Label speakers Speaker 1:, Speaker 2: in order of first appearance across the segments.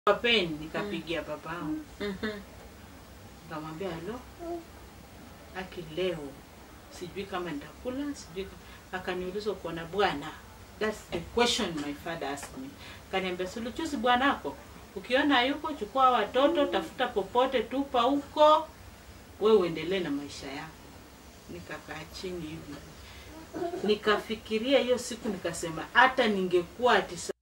Speaker 1: pain nikapigia babangu
Speaker 2: Mhm.
Speaker 1: nikamwambia halo aki leo sijui kama nitakula sijui ka- akaniuliza uko na bwana that's the question my father asked me kaniambia suluchuzi bwanako ukiona yuko chukua watoto tafuta popote tupa huko we uendelee na maisha yako nikakaa chini hivi nikafikiria hiyo siku nikasema hata ningekuwa ati sa-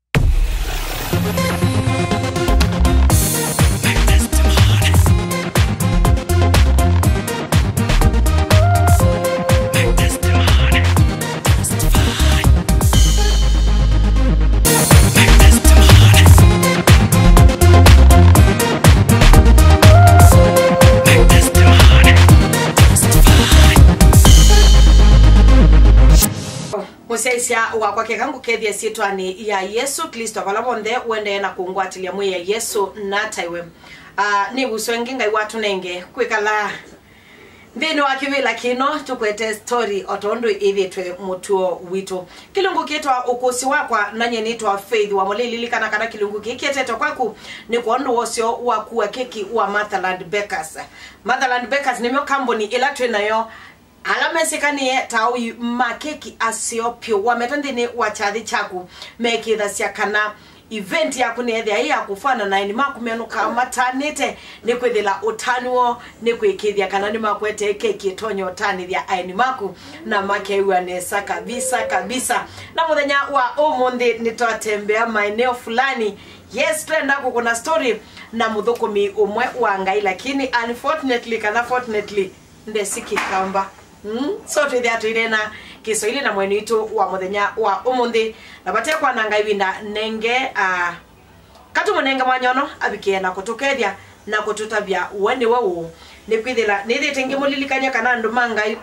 Speaker 2: museisya wakwake kangu kethie syitwani ya yesu kristo vala vonthe wendee na kungwatilia mwi ya yesu nataiwe uh, ni guswe ngi ngai watu nenge kwikala nthini wa kivila kino tukwete story otondu ithitwe mutuo witu kilungu kitwa ukusi wakwa nanye nitwa faith wa mulililikana kana kilungu kikietete kwaku ni kuondu wosyo wakua keki wa Motherland Bakers Motherland Bakers nimyo kambuni ila twinayo ala mesikanie taui makeki asio pyo wameta nthini wa chathi chaku mekithasya kana event yaku nethia ii yakufana na ni makumenuka matanite ni kwithila utanuo ni kwikithia kana ni makwete keki tonyo utanithia aini maku na makeiwa nesa kabisa kabisa na muthenya wa umuthi nitwatembea maeneo fulani yes twenda kukuna story na muthukumi umwe wa ngai lakini unfortunately kana fortunately ndesikikamba mm? so twithia twire na kiswahili na mwenu witu wa muthenya wa umuthi na vatekwa na ngai winda nenge uh, katumunenge mwanyono avikie na kutukethia na kututavya weni wau nikwithila nithite ngimulilikania kana andu ma ngai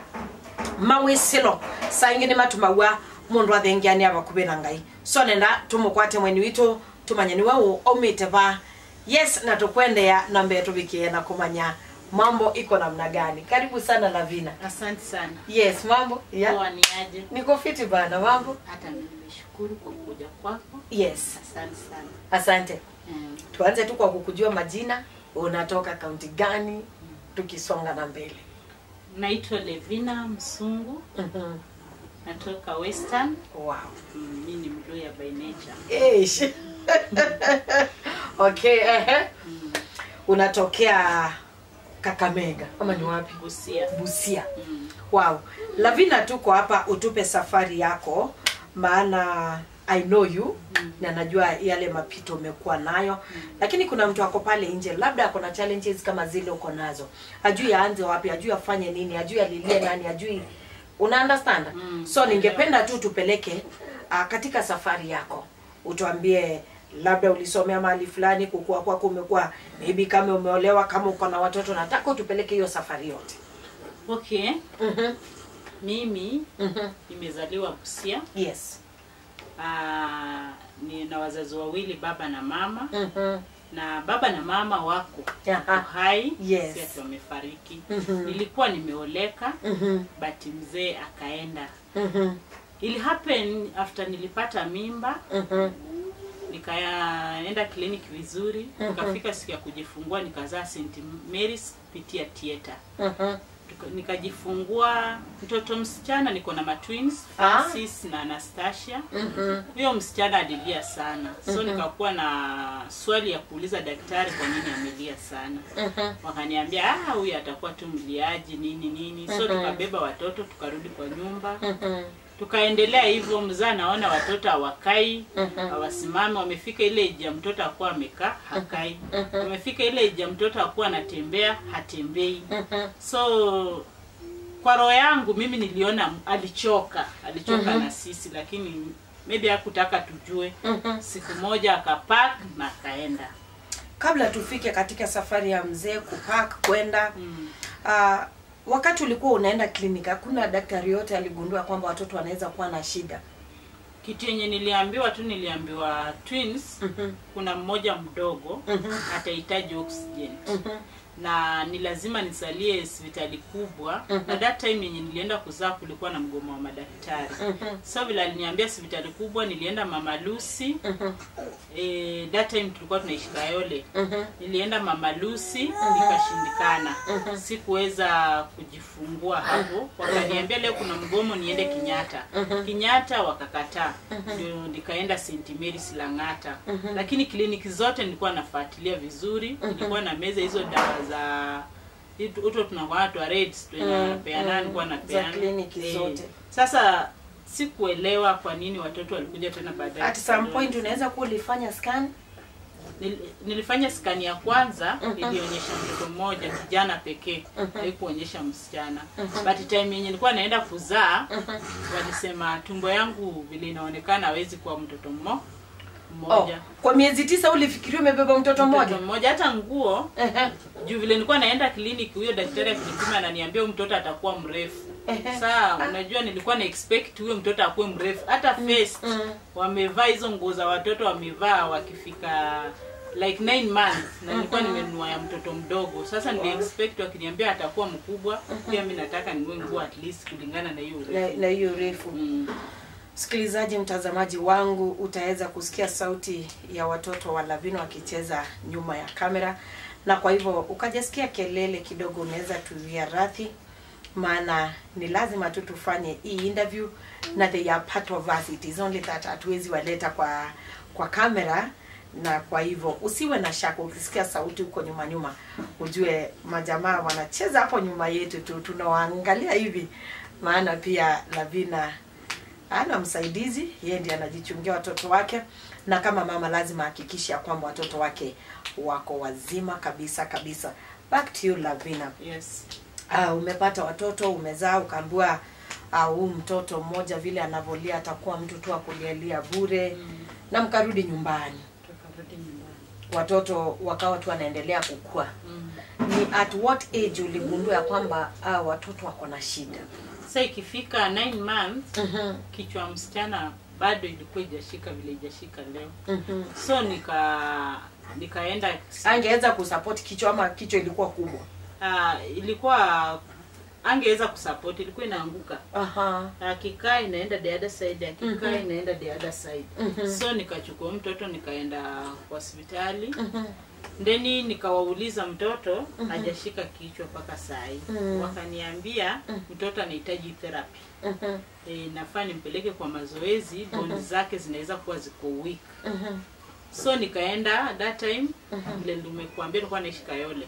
Speaker 2: mawisilo saingi ni matumaua mundu athengiani avakuvi na ngai so nenda tumukwate mweni witu tumanye ni wau aumite va yes na tukwendea na mbee tuvikie na kumanya mambo iko namna gani karibu sana lavina
Speaker 1: asante sana
Speaker 2: yes mambo yeah.
Speaker 1: poa ni aje
Speaker 2: niko fiti bana mambo
Speaker 1: hata nimeshukuru kwa kuja kwako
Speaker 2: yes
Speaker 1: asante sana
Speaker 2: asante
Speaker 1: mm.
Speaker 2: tuanze tu kwa kukujua majina unatoka kaunti gani tukisonga na mbele
Speaker 1: naitwa levina msungu
Speaker 2: Mhm.
Speaker 1: natoka western
Speaker 2: wow
Speaker 1: mm, mi ni mluya by nature
Speaker 2: Eish. okay ehe. unatokea kakamega ama ni wapi
Speaker 1: busia
Speaker 2: busia
Speaker 1: mm.
Speaker 2: wow lavina tuko hapa utupe safari yako maana i know you mm. na najua yale mapito umekuwa nayo mm. lakini kuna mtu ako pale nje labda ako na challenges kama zile uko nazo ajui aanze wapi ajui afanye nini ajui alilie nani ajui una understand
Speaker 1: Mm.
Speaker 2: so ningependa tu tupeleke uh, katika safari yako utuambie labda ulisomea mahali fulani kukua kwako umekuwa maybe kama umeolewa kama uko na watoto nataka utupeleke hiyo safari yote
Speaker 1: okay
Speaker 2: mm-hmm.
Speaker 1: mimi
Speaker 2: Mm-hmm.
Speaker 1: nimezaliwa busia
Speaker 2: yes
Speaker 1: Ah, nina wazazi wawili baba na mama
Speaker 2: mm-hmm.
Speaker 1: na baba na mama wako
Speaker 2: Aha.
Speaker 1: wako hai
Speaker 2: Yes.
Speaker 1: si ati wamefariki
Speaker 2: Mhm.
Speaker 1: nilikuwa nimeoleka
Speaker 2: Mhm.
Speaker 1: but mzee akaenda
Speaker 2: Mhm.
Speaker 1: ili happen after nilipata mimba
Speaker 2: Mhm.
Speaker 1: nikaenda kliniki vizuri
Speaker 2: Mhm.
Speaker 1: nikafika siku ya kujifungua nikazaa St Mary's kupitia theater
Speaker 2: Mhm.
Speaker 1: Tuka- nikajifungua mtoto msichana niko na matwins
Speaker 2: Ah.
Speaker 1: Francis na Anastasia
Speaker 2: Mhm.
Speaker 1: huyo msichana alilia sana so nikakuwa na swali ya kuuliza daktari kwa nini amelia sana
Speaker 2: Mhm.
Speaker 1: wakaniambia ah huyu atakuwa tu mliaji nini nini so
Speaker 2: Mhm.
Speaker 1: tukabeba watoto tukarudi kwa nyumba
Speaker 2: Mhm.
Speaker 1: tukaendelea hivyo mzaa naona watoto hawakai
Speaker 2: Mhm.
Speaker 1: hawasimami wamefika ile age ya mtoto akuwa amekaa hakai
Speaker 2: Mhm.
Speaker 1: wamefika ile age ya mtoto akuwa anatembea hatembei
Speaker 2: Mhm.
Speaker 1: so kwa roho yangu mimi niliona alichoka alichoka
Speaker 2: Mhm.
Speaker 1: na sisi lakini maybe hakutaka tujue
Speaker 2: Mhm.
Speaker 1: siku moja akapak na akaenda
Speaker 2: kabla tufike katika safari ya mzee kupak kwenda
Speaker 1: mm.
Speaker 2: uh, wakati ulikuwa unaenda kliniki hakuna daktari yote aligundua kwamba watoto wanaweza kuwa na shida
Speaker 1: kitu yenye niliambiwa tu niliambiwa twins
Speaker 2: Mhm.
Speaker 1: kuna mmoja mdogo
Speaker 2: Mhm.
Speaker 1: atahitaji oxygen
Speaker 2: Mhm.
Speaker 1: na ni lazima nisalie hospitali kubwa na that time yenye nilienda kuzaa kulikuwa na mgomo wa madaktari so vile aliniambia hospitali kubwa nilienda mama lucy eh, that time tulikuwa tunaishi kayole nilienda mama lucy nikashindikana sikuweza kujifungua hapo wakaniambia leo kuna mgomo niende kinyata kinyata wakakataa ndio nikaenda st marys langata lakini kliniki zote nilikuwa nafuatilia vizuri nilikuwa na meza hizo dawa za uto tunakuwa twa rates tunapeana nilikuwa napeana
Speaker 2: kliniki
Speaker 1: Eh,
Speaker 2: zote.
Speaker 1: sasa sikuelewa kwa nini watoto walikuja tena baadaye
Speaker 2: at some point unaweza kuwa ulifanya scan
Speaker 1: Nil- nilifanya skani ya kwanza ilionyesha mtoto mmoja kijana pekee haikuonyesha msichana but time yenye nilikuwa naenda kuzaa walisema tumbo yangu vile inaonekana hawezi kuwa mtoto mmo
Speaker 2: oh,
Speaker 1: mmoja
Speaker 2: kwa miezi tisa ulifikiria umebeba mtoto mmoja
Speaker 1: mtoto mmoja hata nguo
Speaker 2: Ehe.
Speaker 1: juu vile nilikuwa naenda kliniki huyo daktari akinipima ananiambia huyu mtoto atakuwa mrefu
Speaker 2: Ehe.
Speaker 1: saa unajua nilikuwa na expect huyo mtoto akuwe mrefu hata face wamevaa hizo nguo za watoto wamevaa wakifika like nine months na nilikuwa nimenunua ya mtoto mdogo sasa nili expect wakiniambia atakuwa mkubwa pia mi nataka ninue nguo at least kulingana na hiyo
Speaker 2: na
Speaker 1: urefu
Speaker 2: na hiyo refu
Speaker 1: mm.
Speaker 2: msikilizaji mtazamaji wangu utaweza kusikia sauti ya watoto wa lavino wakicheza nyuma ya kamera na kwa hivyo ukajasikia kelele kidogo unaweza tuia radhi maana ni lazima tu tufanye hii interview na they are part of us it is only that hatuwezi waleta kwa kwa kamera na kwa hivyo usiwe na shaka ukisikia sauti huko nyuma nyuma ujue majamaa wanacheza hapo nyuma yetu tu tunawaangalia hivi maana pia lavina ana msaidizi yeye ndiye anajichungia watoto wake na kama mama lazima ahakikishe ya kwamba watoto wake wako wazima kabisa kabisa back to you lavina
Speaker 1: yes
Speaker 2: uh, umepata watoto umezaa ukaambiwa ah, huu uh, mtoto mmoja vile anavolia atakuwa mtu tu akulialia bure mm. na mkarudi nyumbani
Speaker 1: tukarudi nyumbani
Speaker 2: watoto wakawa tu wanaendelea kukua
Speaker 1: mm.
Speaker 2: ni at what age uligundua ya kwamba uh, watoto wako na shida
Speaker 1: sasa ikifika nine months
Speaker 2: mm-hmm.
Speaker 1: kichwa ya msichana bado ilikuwa ijashika vile ijashika leo
Speaker 2: mm-hmm.
Speaker 1: so nika nikaenda
Speaker 2: angeweza kusupport kichwa ama kichwa ilikuwa kubwa
Speaker 1: uh, ilikuwa angeweza kusupport ilikuwa inaanguka
Speaker 2: Aha.
Speaker 1: akikaa inaenda the other side akikaa
Speaker 2: Mhm.
Speaker 1: inaenda the other side
Speaker 2: Mhm.
Speaker 1: so nikachukua mtoto nikaenda hospitali
Speaker 2: Mhm.
Speaker 1: ndeni nikawauliza mtoto hajashika kichwa mpaka saa hii
Speaker 2: Mhm.
Speaker 1: wakaniambia mtoto anahitaji therapy
Speaker 2: Mhm.
Speaker 1: e, nafaa nimpeleke kwa mazoezi bondi zake zinaweza kuwa ziko weak
Speaker 2: Mhm.
Speaker 1: so nikaenda that time vile nimekuambia nilikuwa naishi kayole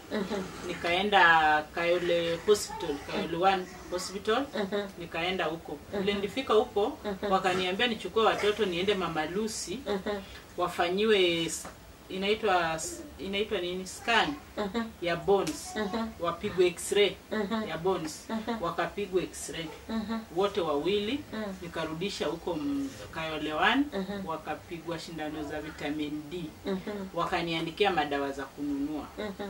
Speaker 1: nikaenda kayole hospital kayole one hospital
Speaker 2: Mhm.
Speaker 1: nikaenda huko vile nilifika huko wakaniambia nichukue watoto niende mama lucy
Speaker 2: Mhm.
Speaker 1: wafanyiwe s- inaitwa s- inaitwa nini scan
Speaker 2: Mhm.
Speaker 1: ya bones
Speaker 2: Mhm.
Speaker 1: wapigwe x-ray
Speaker 2: Mhm.
Speaker 1: ya bones wakapigwa x-ray
Speaker 2: Mhm.
Speaker 1: wote wawili
Speaker 2: Mhm.
Speaker 1: nikarudisha huko m- Kayole one
Speaker 2: Mhm.
Speaker 1: wakapigwa shindano za vitamin D
Speaker 2: Mhm.
Speaker 1: wakaniandikia madawa za kununua
Speaker 2: Mhm.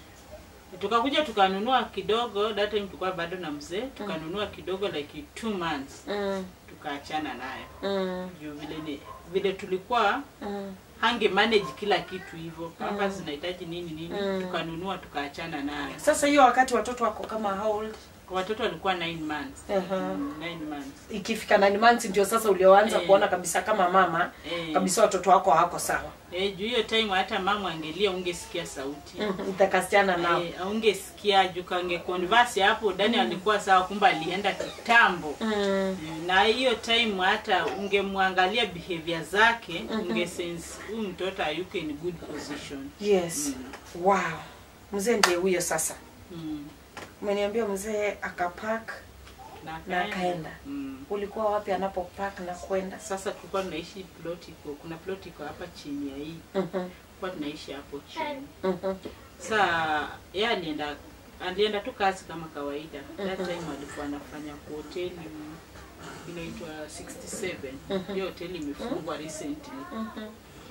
Speaker 1: tukakuja tukanunua kidogo that time tulikuwa bado na mzee tukanunua kidogo like two months
Speaker 2: Mhm.
Speaker 1: tukaachana nayo
Speaker 2: Mhm.
Speaker 1: juu vile ni, vile tulikuwa
Speaker 2: Mhm.
Speaker 1: hange manage kila kitu hivyo papa zinahitaji nini nini
Speaker 2: Mm.
Speaker 1: tukanunua tukaachana nayo
Speaker 2: sasa hiyo wakati watoto wako kama how old
Speaker 1: watoto walikuwa nine months
Speaker 2: Aha.
Speaker 1: Mm, nine months
Speaker 2: ikifika nine months ndio sasa ulioanza
Speaker 1: Eh.
Speaker 2: kuona kabisa kama mama
Speaker 1: Eh.
Speaker 2: kabisa watoto wako hawako sawa
Speaker 1: Eh, juu hiyo time hata mama angelia ungesikia sauti
Speaker 2: Mhm. utakasichana nao
Speaker 1: Eh, aungesikia juu kange converse hapo dani alikuwa sawa kumbe alienda kitambo
Speaker 2: Mhm.
Speaker 1: na hiyo time hata ungemwangalia behavior zake ungesense huyu mtoto hayuko in good position
Speaker 2: yes wow mzee ndiye huyo sasa
Speaker 1: mm.
Speaker 2: umeniambia mzee akapak
Speaker 1: na
Speaker 2: Na
Speaker 1: akaenda.
Speaker 2: akaenda.
Speaker 1: mm.
Speaker 2: ulikuwa wapi anapopak na kwenda
Speaker 1: sasa tulikuwa tunaishi plot iko kuna plot iko hapa chini ya hii
Speaker 2: Mhm.
Speaker 1: tulikuwa tunaishi hapo chini
Speaker 2: Mhm.
Speaker 1: saa yeye alienda alienda tu kazi kama kawaida that time alikuwa anafanya kwa hoteli inaitwa 67 hiyo hoteli imefungwa recently
Speaker 2: Mhm.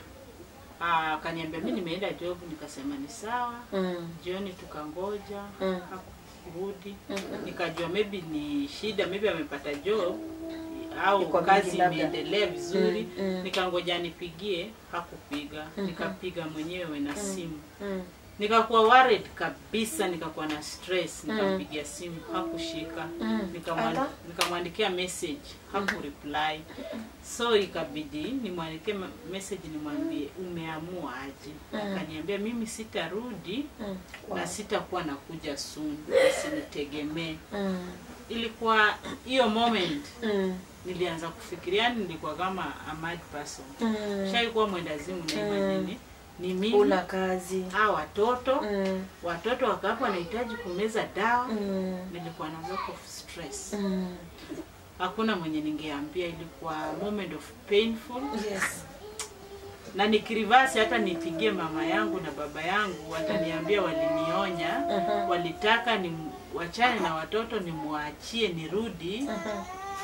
Speaker 1: Ah, akaniambia mi nimeenda job nikasema ni sawa
Speaker 2: Mhm.
Speaker 1: jioni tukangoja
Speaker 2: Mm.
Speaker 1: hakurudi nikajua maybe ni shida maybe amepata job au
Speaker 2: Iko
Speaker 1: kazi
Speaker 2: mingi labda.
Speaker 1: imeendelea vizuri
Speaker 2: Mm, mm.
Speaker 1: nikangoja nipigie hakupiga nikapiga mwenyewe na simu
Speaker 2: Mhm.
Speaker 1: nikakuwa worried kabisa nikakuwa na stress nikampigia simu hakushika
Speaker 2: Mm.
Speaker 1: Nikamwan-
Speaker 2: Ala.
Speaker 1: nikamwandikia message hakureply so ikabidi nimwandikie ma- message nimwambie umeamua aje akaniambia mimi sitarudi
Speaker 2: Mm.
Speaker 1: na sitakuwa nakuja soon usinitegemee
Speaker 2: Mm.
Speaker 1: ilikuwa hiyo moment
Speaker 2: Mm.
Speaker 1: nilianza kufikiria yani nilikuwa kama a mad person
Speaker 2: Mm.
Speaker 1: shaikuwa mwendazimu naimajini ni mimi
Speaker 2: una kazi
Speaker 1: a watoto
Speaker 2: Mm.
Speaker 1: watoto wakapo wanahitaji kumeza dawa
Speaker 2: Mm.
Speaker 1: nilikuwa na lot of stress
Speaker 2: Mm.
Speaker 1: hakuna mwenye ningeambia ilikuwa moment of painful
Speaker 2: Yes.
Speaker 1: na nikirivasi hata nipigie mama yangu na baba yangu wataniambia walinionya
Speaker 2: Mhm.
Speaker 1: walitaka ni wachane na watoto nimwachie nirudi
Speaker 2: Mhm.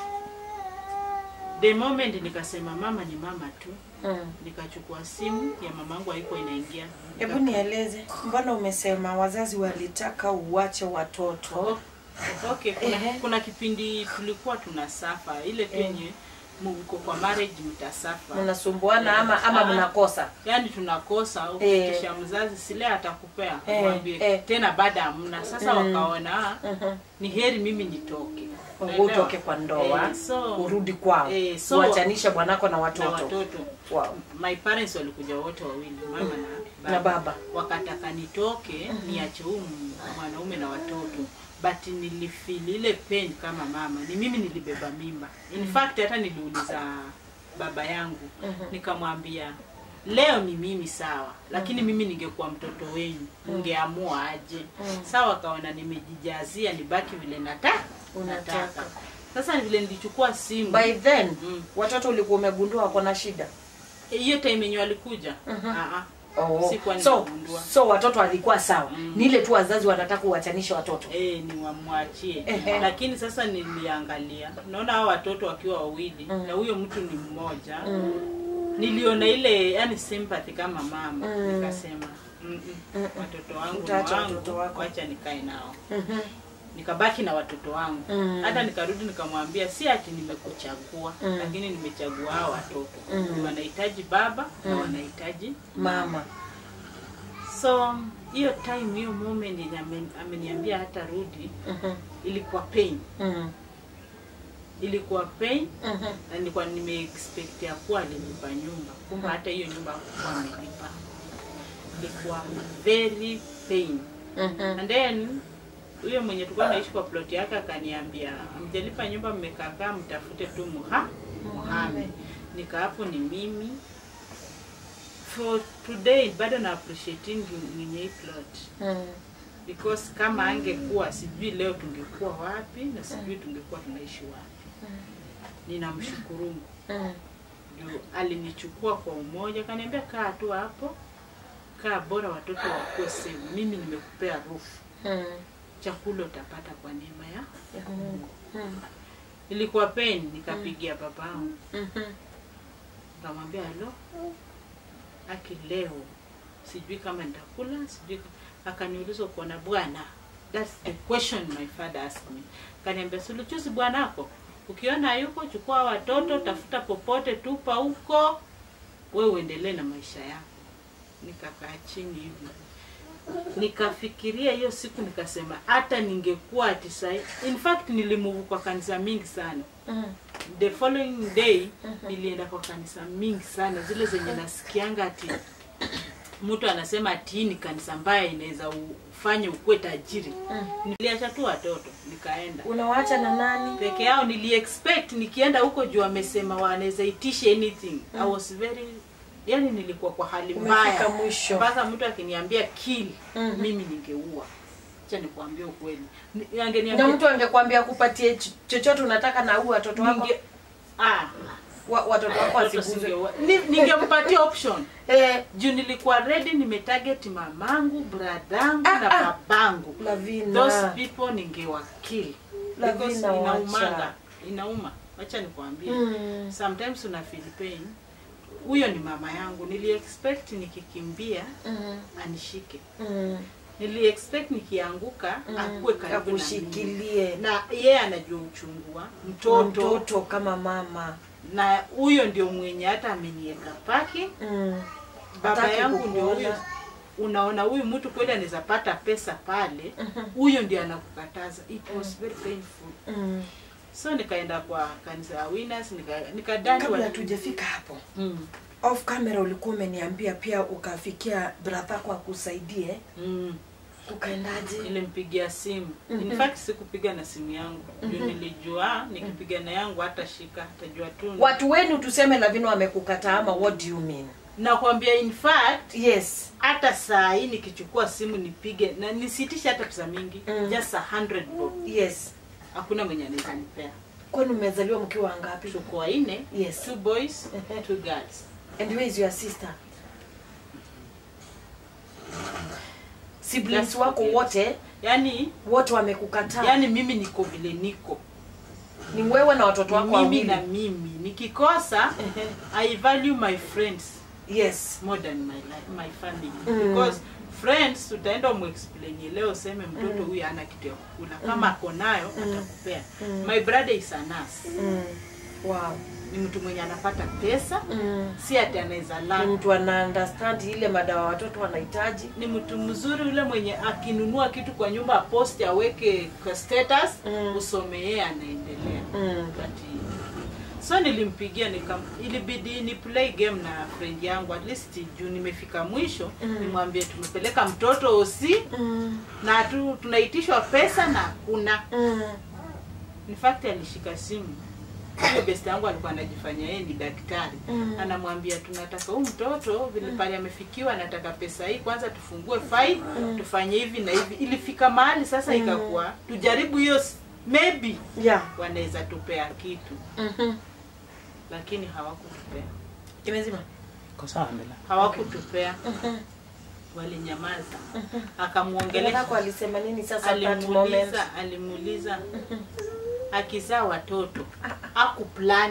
Speaker 1: the moment nikasema mama ni mama tu
Speaker 2: Mm.
Speaker 1: nikachukua simu ya mamangu haikuwa inaingia
Speaker 2: Hebu nieleze, mbona umesema wazazi walitaka uwache watoto?
Speaker 1: Oh, okay kuna,
Speaker 2: Ehe.
Speaker 1: kuna kipindi tulikuwa tunasafa ile tu yenye mko kwa marriage mtasafa
Speaker 2: Mnasumbuana ama ama
Speaker 1: Ah.
Speaker 2: mnakosa?
Speaker 1: yaani tunakosa
Speaker 2: Eh.
Speaker 1: ukikisha mzazi sile atakupea
Speaker 2: Eh,
Speaker 1: mwambie
Speaker 2: eh.
Speaker 1: tena baada hamna sasa
Speaker 2: Mm.
Speaker 1: wakaona
Speaker 2: Mhm.
Speaker 1: ni heri mimi nitoke
Speaker 2: Utoke kwa ndoa,
Speaker 1: Eh, so-
Speaker 2: urudi kwao,
Speaker 1: eh, so-
Speaker 2: uachanishe bwanako na
Speaker 1: na
Speaker 2: watoto.
Speaker 1: watoto
Speaker 2: Wow.
Speaker 1: my parents walikuja wote wawili mama na
Speaker 2: Na baba.
Speaker 1: wakataka nitoke niache huu mwanaume na watoto but nilifeel ile pain kama mama ni mimi nilibeba mimba in fact hata niliuliza baba yangu nikamwambia leo ni mimi sawa lakini mimi ningekuwa mtoto wenyu ningeamua aje sawa kaona nimejijazia nibaki vile nata
Speaker 2: Unataka.
Speaker 1: nataka sasa vile nilichukua simu
Speaker 2: By then
Speaker 1: Mm.
Speaker 2: watoto ulikuwa umegundua wako na shida.
Speaker 1: hiyo time yenye walikuja Ah, ah.
Speaker 2: Oh.
Speaker 1: Sikuwa
Speaker 2: So,
Speaker 1: nimegundua.
Speaker 2: so watoto walikuwa sawa.
Speaker 1: Mm.
Speaker 2: Ni ile tu wazazi wanataka uachanishe watoto.
Speaker 1: Eh, ni wamwachie
Speaker 2: Ehe.
Speaker 1: lakini sasa niliangalia naona hao watoto wakiwa wawili na huyo mtu ni mmoja niliona ile yani sympathy kama mama
Speaker 2: Mm.
Speaker 1: nikasema "Mm, mm, watoto wangu ni
Speaker 2: Utaacha
Speaker 1: wangu
Speaker 2: watoto wako."
Speaker 1: wacha nikae nao
Speaker 2: Mhm.
Speaker 1: nikabaki na watoto wangu
Speaker 2: Mm.
Speaker 1: hata nikarudi nikamwambia si ati nimekuchagua
Speaker 2: Mm.
Speaker 1: lakini nimechagua hao watoto
Speaker 2: Mm.
Speaker 1: wanahitaji baba na wanahitaji
Speaker 2: Mama.
Speaker 1: so hiyo time hiyo moment yenye amen- ameniambia hata rudi
Speaker 2: Mhm.
Speaker 1: ilikuwa pain
Speaker 2: Mhm.
Speaker 1: ilikuwa pain
Speaker 2: Mhm.
Speaker 1: na nilikuwa nimeexpect ya kuwa alinipa nyumba kumbe hata hiyo nyumba hakuwa amelipa ilikuwa very pain
Speaker 2: Mhm.
Speaker 1: and then huyo mwenye tulikuwa naishi kwa plot yake akaniambia mjalipa nyumba mmekakaa mtafute tu muha muhame nika hapo ni mimi for today bado na appreciating mwenye hii plot
Speaker 2: Mhm.
Speaker 1: because kama angekuwa sijui leo tungekuwa wapi na sijui tungekuwa tunaishi wapi ninamshukuru Mungu
Speaker 2: Mhm.
Speaker 1: juu alinichukua kwa umoja akaniambia kaa tu hapo kaa bora watoto wakuwe sehemu mimi nimekupea rufu
Speaker 2: Mhm.
Speaker 1: chakula utapata kwa neema ya
Speaker 2: Ya Mungu. Mhm.
Speaker 1: ilikuwa pain nikapigia babangu
Speaker 2: Mhm.
Speaker 1: nikamwambia halo aki leo sijui kama nitakula sijui ka- akaniuliza uko na bwana that's the question my father asked me kaniambia suluchuzi bwanako ukiona yuko chukua watoto tafuta popote tupa huko we uendelee na maisha yako nikakaa chini hivi nikafikiria hiyo siku nikasema hata ningekuwa ati sahi in fact nilimuvu kwa kanisa mingi sana
Speaker 2: Mhm.
Speaker 1: the following day nilienda kwa kanisa mingi sana zile zenye nasikianga ati mtu anasema ati hii ni kanisa mbaya inaweza ufanye ukuwe tajiri niliacha tu watoto nikaenda
Speaker 2: Unawaacha na nani?
Speaker 1: peke yao niliexpect nikienda huko juu amesema wanaweza itishe anything i was very yani nilikuwa kwa hali
Speaker 2: Umefika
Speaker 1: mbaya
Speaker 2: mwisho.
Speaker 1: mpaka mtu akiniambia kill
Speaker 2: Mhm.
Speaker 1: mimi ningeua cha nikuambia ukweli Ni-
Speaker 2: Na
Speaker 1: angeniambia
Speaker 2: mtu angekwambia akupatie ch- chochote unataka na huu watoto wako
Speaker 1: ninge ah
Speaker 2: wa, watoto wako
Speaker 1: watoto
Speaker 2: wasiguzwe.
Speaker 1: singeua. Ni- ningempatia option
Speaker 2: Eh,
Speaker 1: juu nilikuwa ready nimetarget mamangu bradangu
Speaker 2: Ah,
Speaker 1: na
Speaker 2: ah.
Speaker 1: babangu
Speaker 2: Lavina.
Speaker 1: those people ningewakill
Speaker 2: Lavina,
Speaker 1: because
Speaker 2: wacha.
Speaker 1: inaumanga inauma wacha nikwambie
Speaker 2: Mm.
Speaker 1: sometimes una feel pain huyo ni mama yangu niliexpect nikikimbia
Speaker 2: Mhm.
Speaker 1: anishike
Speaker 2: Mhm.
Speaker 1: niliexpect nikianguka akuwe karibu na mimi.
Speaker 2: akushikilie
Speaker 1: na yeye anajua uchungu wa
Speaker 2: na
Speaker 1: mtoto
Speaker 2: mtoto kama mama
Speaker 1: na huyo ndio mwenye hata amenieka paki
Speaker 2: mm.
Speaker 1: baba
Speaker 2: Hataki
Speaker 1: yangu ndio
Speaker 2: kukuona.
Speaker 1: huyo unaona huyu mtu kweli anaweza pata pesa pale huyo ndio anakukataza it was very painful
Speaker 2: Mm.
Speaker 1: so nikaenda kwa kanisa ya winners nika nikadani
Speaker 2: kabla
Speaker 1: wa-
Speaker 2: tujafika hapo
Speaker 1: mm.
Speaker 2: off camera ulikuwa umeniambia pia ukafikia brother kwa akusaidie
Speaker 1: mm.
Speaker 2: ukaendaje
Speaker 1: nilimpigia simu
Speaker 2: Mhm.
Speaker 1: in fact sikupiga na simu yangu juu nilijua nikipiga na yangu hata shika atajua tu
Speaker 2: watu wenu tuseme lavino wamekukataa ama what do you mean
Speaker 1: nakwambia in fact
Speaker 2: yes
Speaker 1: hata saa hii nikichukua simu nipige na nisitishe hata pesa mingi
Speaker 2: Mm.
Speaker 1: just a hundred bob
Speaker 2: yes
Speaker 1: hakuna mwenye anaweza nipea
Speaker 2: kwani umezaliwa mkiwa wangapi
Speaker 1: tuko wanne
Speaker 2: Yes.
Speaker 1: two boys
Speaker 2: Mhm.
Speaker 1: two girls
Speaker 2: and where is your sister siblings
Speaker 1: Just
Speaker 2: wako
Speaker 1: forget.
Speaker 2: wote
Speaker 1: yani
Speaker 2: wote wamekukataa
Speaker 1: yani mimi niko vile niko
Speaker 2: ni wewe na watoto wako
Speaker 1: mimi
Speaker 2: wawili
Speaker 1: na mimi nikikosa
Speaker 2: Ehe.
Speaker 1: i value my friends
Speaker 2: yes
Speaker 1: more than my life, my family
Speaker 2: Mm.
Speaker 1: because friends utaenda umexplainie leo useme mtoto huyu ana kitu ya kukula kama ako nayo atakupea
Speaker 2: Mm.
Speaker 1: my brother is a nurse
Speaker 2: mm. wow
Speaker 1: ni mtu mwenye anapata pesa
Speaker 2: mm.
Speaker 1: si ati anaweza
Speaker 2: ni
Speaker 1: lala
Speaker 2: mtu ana understand ile madawa watoto wanahitaji
Speaker 1: ni mtu mzuri yule mwenye akinunua kitu kwa nyumba aposti aweke kwa status
Speaker 2: Mm.
Speaker 1: usome yeye anaendelea
Speaker 2: mm.
Speaker 1: But, so nilimpigia nikam ilibidi ni play game na friend yangu at least juu nimefika mwisho
Speaker 2: Mm.
Speaker 1: nimwambie tumepeleka mtoto osi
Speaker 2: Mm.
Speaker 1: na tu, tunaitishwa pesa na hakuna
Speaker 2: Mm.
Speaker 1: in fact alishika simu huyo best yangu alikuwa anajifanya yeye ni daktari
Speaker 2: Mm.
Speaker 1: anamwambia tunataka huu mtoto vile pale amefikiwa anataka pesa hii kwanza tufungue file tufanye hivi na hivi ilifika mahali sasa ikakuwa tujaribu hiyo s- maybe
Speaker 2: yeah
Speaker 1: wanaweza tupea kitu
Speaker 2: Mhm.
Speaker 1: lakini hawakutupea
Speaker 2: imezima
Speaker 3: Iko sawa endelea.
Speaker 1: hawakutupea
Speaker 2: Mhm.
Speaker 1: walinyamaza
Speaker 2: Dada
Speaker 1: akamwongelesha
Speaker 2: yako alisema nini sasa at that moment
Speaker 1: alimuuliza alimuuliza akizaa watoto akuplan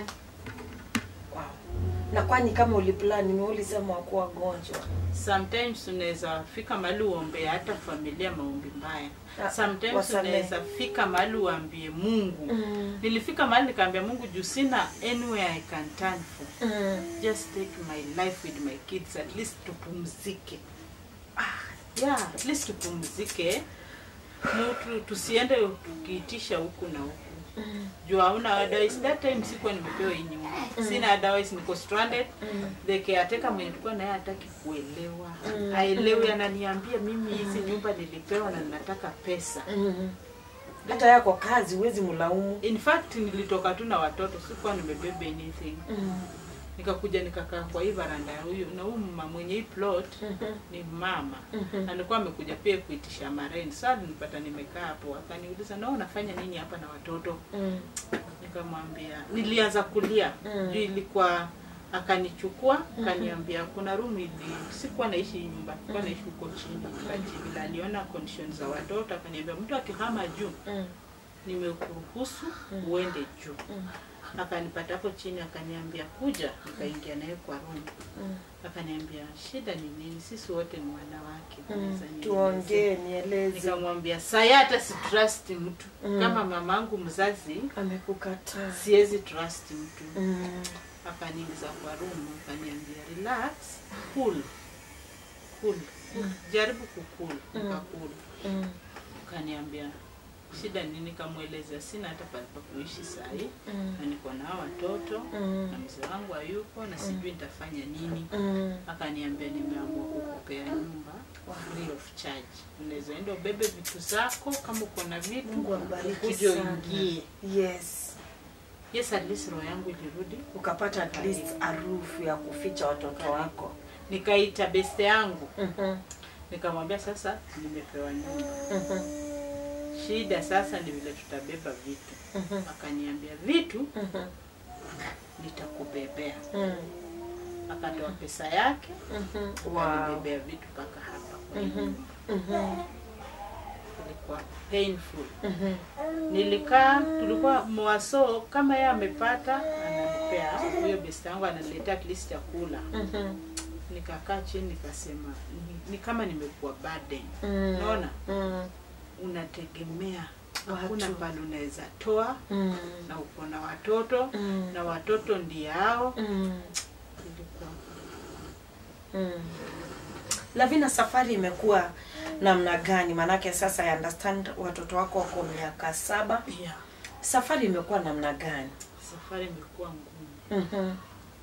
Speaker 2: wow. na kwani kama uliplani ni ulisema wakuwa wagonjwa
Speaker 1: sometimes unaweza fika mahali uombee hata familia maombi mbaya
Speaker 2: Ah,
Speaker 1: sometimes
Speaker 2: wasamehe.
Speaker 1: unaweza fika mahali uambie mungu
Speaker 2: Mm.
Speaker 1: nilifika mahali nikaambia mungu juu sina anywhere i can turn for
Speaker 2: Mm.
Speaker 1: just take my life with my kids at least tupumzike ah, yeah, at least tupumzike mtu tusiende tukiitisha huku na huku
Speaker 2: Mm.
Speaker 1: juu hauna otherwise that time sikuwa nimepewa hii nyumba sina otherwise niko stranded
Speaker 2: Mm.
Speaker 1: the caretaker mwenye tulikuwa naye hataki kuelewa
Speaker 2: Mm.
Speaker 1: aelewi ananiambia mimi hizi nyumba nilipewa na ninataka pesa
Speaker 2: Mm. hata yako kazi huwezi mlaumu
Speaker 1: in fact nilitoka tu na watoto sikuwa nimebeba anything
Speaker 2: Mm.
Speaker 1: nikakuja nikakaa kwa hii varanda ya huyu na huyu mama mwenye hii plot
Speaker 2: Mhm.
Speaker 1: ni mama
Speaker 2: Mhm.
Speaker 1: alikuwa amekuja pia kuitisha marent saa nilipata nimekaa hapo akaniuliza na wewe unafanya nini hapa na watoto
Speaker 2: Mm.
Speaker 1: nikamwambia nilianza kulia
Speaker 2: Mm.
Speaker 1: juu ilikuwa akanichukua akaniambia kuna room ili sikuwa naishi hii nyumba sikuwa naishi huko chini but vile aliona conditions za watoto akaniambia mtu akihama juu
Speaker 2: Mm.
Speaker 1: nimekuruhusu uende juu akanipata hapo chini akaniambia kuja nikaingia naye kwa room
Speaker 2: Mm.
Speaker 1: akaniambia shida ni nini sisi wote ni wanawake
Speaker 2: Mm.
Speaker 1: unaweza nielezea?"
Speaker 2: tuongee nieleze
Speaker 1: nikamwambia saya hata si trust mtu
Speaker 2: Mm.
Speaker 1: kama mamangu mzazi
Speaker 2: amekukataa
Speaker 1: siwezi trust mtu
Speaker 2: Mm.
Speaker 1: akaniingiza kwa room akaniambia relax cool cool jaribu kukul nikakul
Speaker 2: Mm.
Speaker 1: akaniambia shida nini kamwelezea sina hata pale pa kuishi sahii
Speaker 2: Mm.
Speaker 1: na niko na hawa watoto
Speaker 2: Mm.
Speaker 1: na mzee wangu hayupo na sijui nitafanya nini
Speaker 2: Mm.
Speaker 1: akaniambia nimeamua kukupea nyumba free of charge unaweza enda ubebe vitu zako kama uko na vitu
Speaker 2: Mungu ambariki
Speaker 1: ukuje
Speaker 2: sana.
Speaker 1: uingie
Speaker 2: yes
Speaker 1: yes at least roho yangu ilirudi
Speaker 2: ukapata at least harufu ya kuficha watoto wako
Speaker 1: nikaita beste yangu
Speaker 2: Mhm.
Speaker 1: nikamwambia sasa nimepewa nyumba
Speaker 2: Mhm.
Speaker 1: shida sasa ni vile tutabeba vitu
Speaker 2: Mhm.
Speaker 1: akaniambia vitu
Speaker 2: Mhm.
Speaker 1: nitakubebea
Speaker 2: Mm.
Speaker 1: akatoa pesa yake
Speaker 2: Mhm. Wow.
Speaker 1: akanibebea vitu mpaka hapa kwa hii
Speaker 2: Mhm.
Speaker 1: nyumba.
Speaker 2: Mhm.
Speaker 1: ilikuwa painful
Speaker 2: Mhm.
Speaker 1: nilikaa tulikuwa mwaso kama yeye amepata ananipea huyo best yangu ananiletea at least chakula
Speaker 2: Mhm.
Speaker 1: nikakaa chini nikasema ni, ni kama nimekuwa burden
Speaker 2: Mm.
Speaker 1: naona
Speaker 2: Mm.
Speaker 1: unategemea hakuna
Speaker 2: Watu.
Speaker 1: pale unaweza toa
Speaker 2: Mm.
Speaker 1: na uko na watoto
Speaker 2: Mm.
Speaker 1: na watoto ndio hao
Speaker 2: Mm.
Speaker 1: ilikuwa
Speaker 2: Mm. lavina safari imekuwa namna gani maanake sasa I understand watoto wako wako miaka saba
Speaker 1: yeah.
Speaker 2: safari imekuwa namna gani
Speaker 1: safari imekuwa ngumu
Speaker 2: Mhm,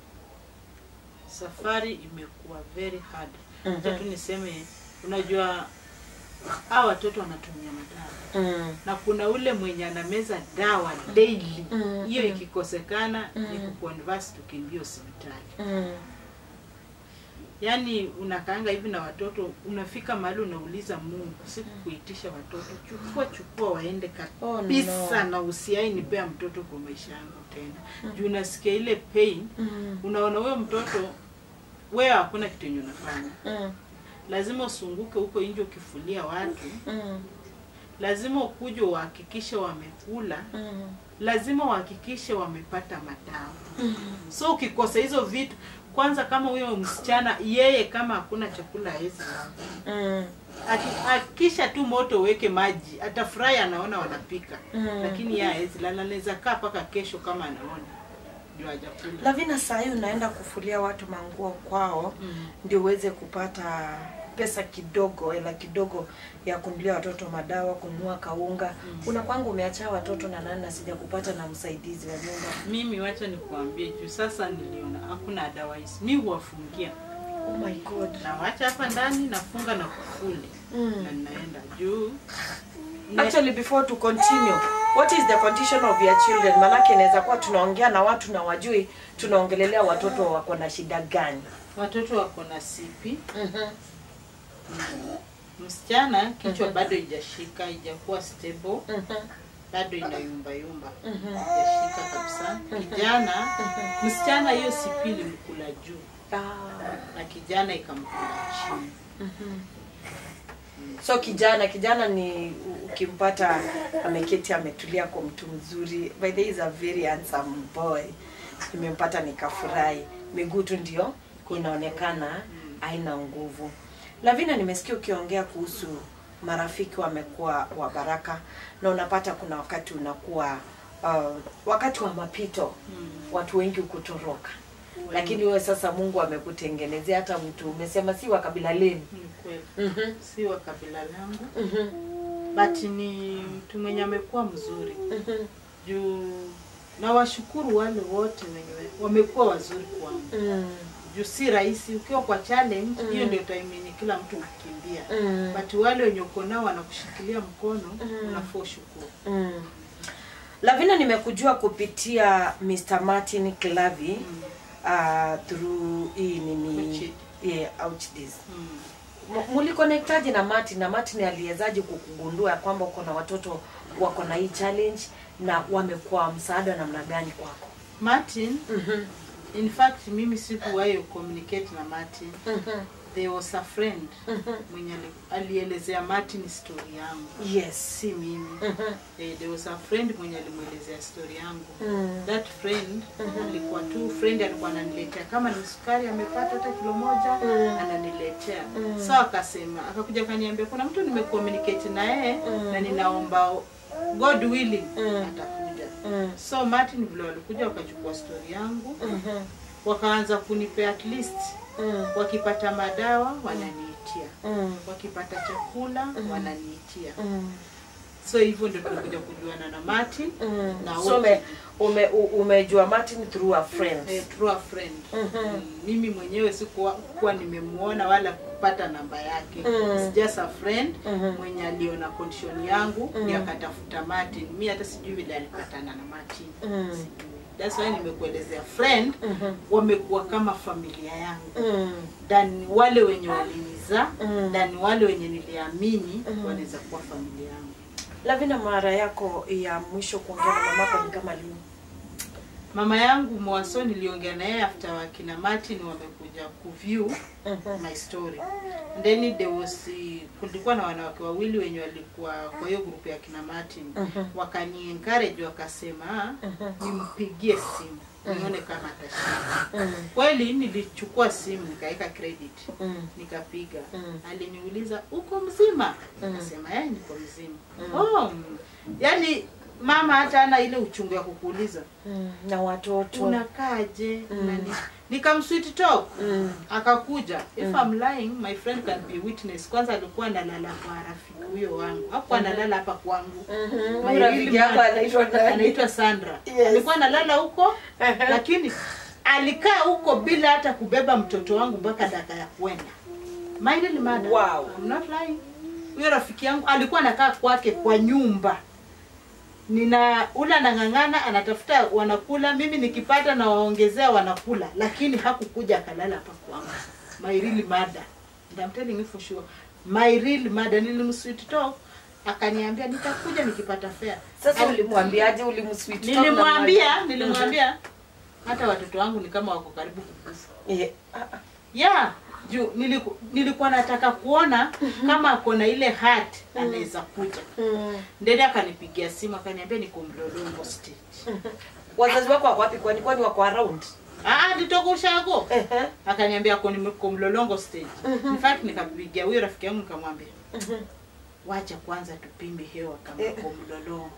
Speaker 1: safari imekuwa very hard
Speaker 2: Mhm.
Speaker 1: Acha tu niseme unajua hawa watoto wanatumia madawa
Speaker 2: mm,
Speaker 1: na kuna ule mwenye anameza dawa daily
Speaker 2: Mm,
Speaker 1: hiyo
Speaker 2: mm.
Speaker 1: ikikosekana ni
Speaker 2: Mm.
Speaker 1: kuconverse tukimbia hospitali
Speaker 2: mm,
Speaker 1: yaani unakaanga hivi na watoto unafika mahali unauliza mungu sikukuitisha watoto chukua chukua waende
Speaker 2: Oh,
Speaker 1: kabisa
Speaker 2: no.
Speaker 1: na usiai nipea mtoto kwa maisha yangu tena juu unasikia ile pain
Speaker 2: mm,
Speaker 1: unaona huyo mtoto wewe hakuna kitu yenye unafanya
Speaker 2: mm,
Speaker 1: lazima usunguke huko nje ukifulia watu
Speaker 2: mm,
Speaker 1: lazima ukuje uhakikishe wamekula
Speaker 2: mm,
Speaker 1: lazima uhakikishe wamepata madawa
Speaker 2: mm.
Speaker 1: so ukikosa hizo vitu kwanza kama huyo msichana yeye kama hakuna chakula hawezi lala.
Speaker 2: Mm,
Speaker 1: Aki- akisha tu moto uweke maji atafurahi anaona wanapika
Speaker 2: Mm.
Speaker 1: lakini yeye hawezi lala anaweza kaa mpaka kesho kama anaona juu hajakula
Speaker 2: lavina sahii unaenda kufulia watu manguo kwao
Speaker 1: Mm.
Speaker 2: ndio uweze kupata pesa kidogo hela kidogo ya kunulia watoto madawa kununua kaunga mm. una kwangu umeacha watoto na nani na sija kupata na msaidizi wa nyumba
Speaker 1: mimi wacha nikuambie juu sasa niliona hakuna otherwise mi huwafungia
Speaker 2: oh my god
Speaker 1: nawacha hapa ndani nafunga na kufuli
Speaker 2: Mm.
Speaker 1: na ninaenda juu ne-
Speaker 2: actually before to continue what is the condition of your children manake inaweza kuwa tunaongea na watu na wajui tunaongelelea watoto wako na shida gani
Speaker 1: watoto wako na sipi
Speaker 2: mm-hmm.
Speaker 1: msichana kichwa bado ijashika ijakuwa stable
Speaker 2: Mm-hmm.
Speaker 1: bado inayumba yumba
Speaker 2: Mhm.
Speaker 1: ijashika kabisa kijana msichana hiyo sipi ilimkula juu
Speaker 2: Ah.
Speaker 1: na kijana ikamkula chini
Speaker 2: so kijana kijana ni ukimpata ameketi ametulia kwa mtu mzuri by the way, is a very handsome boy nimempata nikafurahi miguu tu ndio inaonekana haina nguvu lavina nimesikia ukiongea kuhusu marafiki wamekuwa wa baraka na unapata kuna wakati unakuwa uh, wakati wa mapito
Speaker 1: Mm.
Speaker 2: watu wengi kutoroka lakini wewe sasa mungu amekutengenezea hata mtu umesema si wa kabila lenu
Speaker 1: Ni kweli
Speaker 2: mm-hmm.
Speaker 1: si wa kabila langu
Speaker 2: Mm-hmm.
Speaker 1: but ni mtu mwenye amekuwa mzuri
Speaker 2: Mm-hmm.
Speaker 1: juu na washukuru wale wote wenye wamekuwa wazuri kwangu
Speaker 2: Mm.
Speaker 1: juu si rahisi ukiwa kwa challenge
Speaker 2: Mm.
Speaker 1: hiyo ndio time yenye kila mtu ukimbia
Speaker 2: Mm.
Speaker 1: but wale wenye uko nao wanakushikilia mkono
Speaker 2: Mm.
Speaker 1: unafaa ushukuru
Speaker 2: Mm. lavina nimekujua kupitia mr martin clavi
Speaker 1: Mm.
Speaker 2: uh, through hii nini
Speaker 1: Ouchid.
Speaker 2: yeah, Ouchdiz.
Speaker 1: Mm.
Speaker 2: M- mulikonektaji na martin na martin aliwezaji kukugundua ya kwamba uko na watoto wako na hii challenge na wamekuwa msaada namna gani kwako
Speaker 1: Martin
Speaker 2: mm-hmm.
Speaker 1: in fact mimi sikuwahi communicate na Martin
Speaker 2: Mm-hmm.
Speaker 1: there was a friend
Speaker 2: Mhm.
Speaker 1: mwenye ali- alielezea Martin story yangu
Speaker 2: yes
Speaker 1: si mimi
Speaker 2: mm-hmm.
Speaker 1: eh, there was a friend mwenye alimwelezea story yangu
Speaker 2: mm.
Speaker 1: that friend alikuwa tu friend alikuwa ananiletea kama ni sukari amepata hata kilo moja
Speaker 2: Mm.
Speaker 1: ananiletea
Speaker 2: Mm.
Speaker 1: so akasema akakuja akaniambia kuna mtu nimecommunicate na yeye
Speaker 2: Mm.
Speaker 1: na ninaomba god willing
Speaker 2: Mm.
Speaker 1: atakuja
Speaker 2: Mm.
Speaker 1: so martin vile walikuja wakachukua story yangu
Speaker 2: Mm-hmm.
Speaker 1: wakaanza kunipea at least
Speaker 2: Mm.
Speaker 1: wakipata madawa wananiitia
Speaker 2: Mm.
Speaker 1: wakipata chakula wananiitia
Speaker 2: Mm.
Speaker 1: so hivyo ndio tulikuja kujuana na martin
Speaker 2: Mm.
Speaker 1: Na
Speaker 2: so
Speaker 1: wote.
Speaker 2: ume, ume, u- umejua martin through a friend
Speaker 1: eh, through a friend
Speaker 2: Mhm.
Speaker 1: mm, mimi mwenyewe sikuwa kuwa nimemuona wala kupata namba yake
Speaker 2: Mm.
Speaker 1: It's just a friend
Speaker 2: Mhm.
Speaker 1: mwenye aliona condition yangu
Speaker 2: Mm.
Speaker 1: mm. akatafuta martin mi hata sijui vile alipatana na martin
Speaker 2: Mm.
Speaker 1: Sijui. That's why nimekuelezea friend
Speaker 2: Mhm.
Speaker 1: wamekuwa kama familia yangu
Speaker 2: Mm.
Speaker 1: than wale wenye walinizaa
Speaker 2: Mm.
Speaker 1: than wale wenye niliamini
Speaker 2: Mm.
Speaker 1: wanaweza kuwa familia yangu
Speaker 2: lavina mara yako ya mwisho kuongea na mamako ni kama lini
Speaker 1: mama yangu mwaso niliongea na yeye after wakina martin wamekuja kuview
Speaker 2: Mhm.
Speaker 1: my story then there was eh, kulikuwa na wanawake wawili wenye walikuwa kwa hiyo grupu ya kina martin
Speaker 2: Mhm.
Speaker 1: wakani encourage wakasema
Speaker 2: Mhm.
Speaker 1: nimpigie simu nione kama atashinda
Speaker 2: Mm.
Speaker 1: kweli nilichukua simu nikaweka credit
Speaker 2: Mm.
Speaker 1: nikapiga
Speaker 2: Mm.
Speaker 1: aliniuliza uko mzima
Speaker 2: Mm.
Speaker 1: nikasema eh niko mzima
Speaker 2: Mm.
Speaker 1: oh, mm. yani mama hata ana ile uchungu ya kukuuliza
Speaker 2: Mm. na watoto
Speaker 1: unakaaje
Speaker 2: Mm.
Speaker 1: Unani- nikamsweet talk
Speaker 2: Mm.
Speaker 1: akakuja if I'm lying my friend can be witness kwanza alikuwa analala kwa rafiki huyo wangu hakuwa analala hapa kwangu
Speaker 2: Mhm.
Speaker 1: My
Speaker 2: Rafiki
Speaker 1: real
Speaker 2: yako
Speaker 1: man-
Speaker 2: anaitwa nani?
Speaker 1: anaitwa Sandra
Speaker 2: Yes.
Speaker 1: alikuwa analala huko
Speaker 2: Ehe.
Speaker 1: lakini alikaa huko bila hata kubeba mtoto wangu mpaka dakika ya kwenda my real mother
Speaker 2: Wow.
Speaker 1: I'm not lying huyo rafiki yangu alikuwa anakaa kwake kwa nyumba nina ula anang'ang'ana anatafuta wanakula mimi nikipata na waongezea wanakula lakini hakukuja akalala hapa kwangu my real mother And I'm telling you for sure my real mother nilimsweet talk akaniambia nitakuja nikipata fare
Speaker 2: Sasa
Speaker 1: Ali-
Speaker 2: ulimwambiaje? Ulimsweet talk na
Speaker 1: nilimwambia
Speaker 2: mmoja?
Speaker 1: nilimwambia hata watoto wangu ni kama wako karibu kukufa
Speaker 2: Eh, ah, ah.
Speaker 1: yeah juu niliku, nilikuwa nataka kuona kama ako na ile hat anaweza kuja
Speaker 2: Mm.
Speaker 1: ndede akanipigia simu akaniambia niko mlolongo stage
Speaker 2: Wazazi wako wako wapi? Kwani kwani wako around?
Speaker 1: ah nitoka ushago
Speaker 2: Ehe.
Speaker 1: akaniambia ako niko mlolongo stage in fact nikampigia huyo rafiki yangu nikamwambia wacha kwanza tupime hewa kama
Speaker 2: Eh.
Speaker 1: uko mlolongo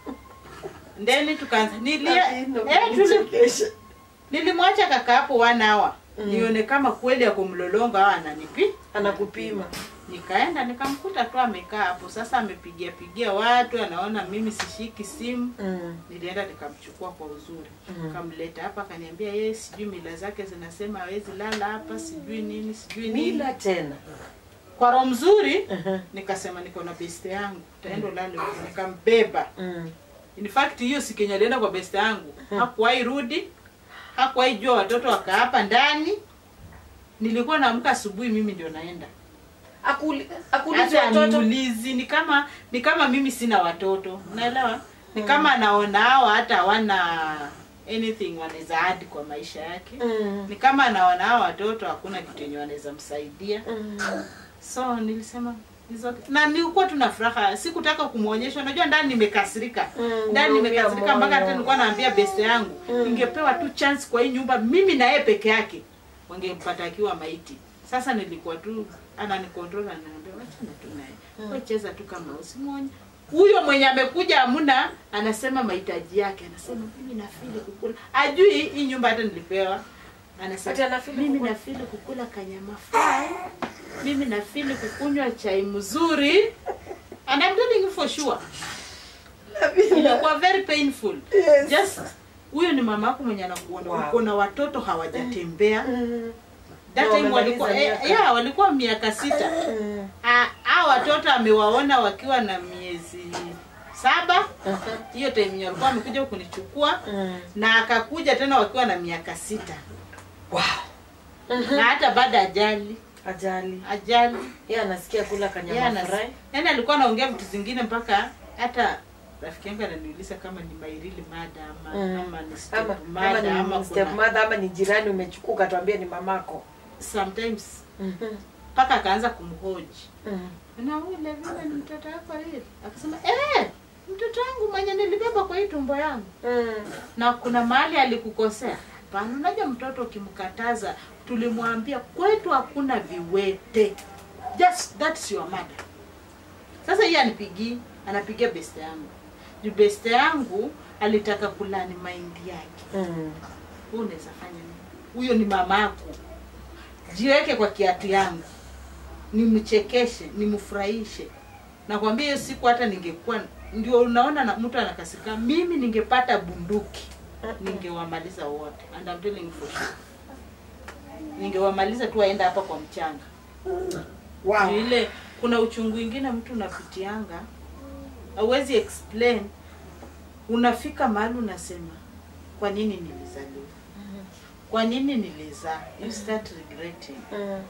Speaker 1: ndeni tukaanza nilia
Speaker 2: Ati,
Speaker 1: eh, tuli,
Speaker 2: nichekeshe.
Speaker 1: nilimwacha kaka hapo one hour
Speaker 2: Mm.
Speaker 1: nione kama kweli ako mlolongo au ananipi
Speaker 2: Anakupima.
Speaker 1: nikaenda nikamkuta tu amekaa hapo sasa amepigia pigia watu anaona mimi sishiki simu
Speaker 2: Mm.
Speaker 1: nilienda nikamchukua kwa uzuri
Speaker 2: Mhm.
Speaker 1: kamleta hapa akaniambia yeye sijui mila zake zinasema hawezi lala hapa sijui nini sijui nini
Speaker 2: Mila tena.
Speaker 1: kwa roho mzuri
Speaker 2: Ehe.
Speaker 1: nikasema niko na beste yangu taenda ulale huko nikambeba
Speaker 2: Mm.
Speaker 1: in fact hiyo siku yenye alienda kwa beste yangu hakuwahi rudi hakuwahi jua watoto wakaa hapa ndani nilikuwa naamka asubuhi mimi ndio naenda
Speaker 2: Akuli akuliza
Speaker 1: hata
Speaker 2: watoto.
Speaker 1: niulizi ni kama ni kama mimi sina watoto unaelewa ni kama anaona hawa hata hawana anything wanaweza add kwa maisha yake
Speaker 2: Mm.
Speaker 1: ni kama anaona hawa watoto hakuna kitu yenye wanaweza msaidia
Speaker 2: Mm.
Speaker 1: so nilisema "It's okay." na nilikuwa tuna furaha sikutaka kumwonyesha unajua ndani nimekasirika
Speaker 2: Mm,
Speaker 1: ndani
Speaker 2: unaumia
Speaker 1: nimekasirika mpaka
Speaker 2: moyo.
Speaker 1: hata nilikuwa naambia best yangu
Speaker 2: Mm.
Speaker 1: ningepewa tu chance kwa hii nyumba mimi na yeye peke yake wangempata akiwa maiti sasa nilikuwa tu ananikontrol ananiambia wachana tu naye wewe cheza tu kama usimwonye huyo mwenye amekuja amuna anasema mahitaji yake anasema mimi nafili kukula ajui hii nyumba hata nilipewa
Speaker 2: Ati
Speaker 1: anasema
Speaker 2: anafeel
Speaker 1: mimi
Speaker 2: kukula.
Speaker 1: nafili kukula kanyama fry mimi nafili kukunywa chai mzuri and I'm telling you for sure ilikuwa very painful
Speaker 2: Yes.
Speaker 1: just huyo ni mama yako mwenye anakuona
Speaker 2: Wow.
Speaker 1: uko na watoto hawajatembea
Speaker 2: Mm.
Speaker 1: that
Speaker 2: Na
Speaker 1: time
Speaker 2: wamemaliza
Speaker 1: walikuwa eh,
Speaker 2: miaka.
Speaker 1: yeah, walikuwa miaka sita
Speaker 2: Mm.
Speaker 1: Ah, hao watoto amewaona wakiwa na miezi saba hiyo time yenye walikuwa amekuja kunichukua
Speaker 2: Mm.
Speaker 1: na akakuja tena wakiwa na miaka sita
Speaker 2: Wow.
Speaker 1: na hata baada ajali
Speaker 2: Ajali.
Speaker 1: ajali
Speaker 2: Yeye anasikia kula
Speaker 1: Yeye
Speaker 2: kanyama
Speaker 1: ana-
Speaker 2: fry.
Speaker 1: yaani alikuwa anaongea vitu zingine mpaka hata rafiki yangu ananiuliza kama ni mairili mada ama,
Speaker 2: Mm.
Speaker 1: ama ni
Speaker 2: Ama
Speaker 1: step
Speaker 2: ama
Speaker 1: mada ama
Speaker 2: ni
Speaker 1: kuna
Speaker 2: stepmother ama ni jirani umechukua ukatuambia ni mamako.
Speaker 1: sometimes
Speaker 2: Mhm.
Speaker 1: mpaka akaanza kumhoji
Speaker 2: Mm.
Speaker 1: na ule vile ni mtoto wako hili akasema eh mtoto wangu mwenye nilibeba kwa hii tumbo yangu
Speaker 2: Mm.
Speaker 1: na kuna mahali alikukosea hapana unajua mtoto ukimkataza tulimwambia kwetu hakuna viwete just that's your mother sasa hii anipigii anapigia beste yangu juu beste yangu alitaka kulani mahindi yake
Speaker 2: Mm.
Speaker 1: Wewe unaweza fanya nini huyo ni mamako jiweke kwa kiatu yangu nimchekeshe nimfurahishe nakwambia hiyo siku hata ningekuwa ndio unaona na mtu anakasirika mimi ningepata bunduki ningewamaliza wote and I'm telling you for sure ningewamaliza tu waenda hapa kwa mchanga
Speaker 2: Wow.
Speaker 1: Juu ile kuna uchungu ingine mtu unapitianga hauwezi explain unafika mahali unasema kwa nini nilizaliwa kwa nini nilizaa you start regretting
Speaker 2: Mm.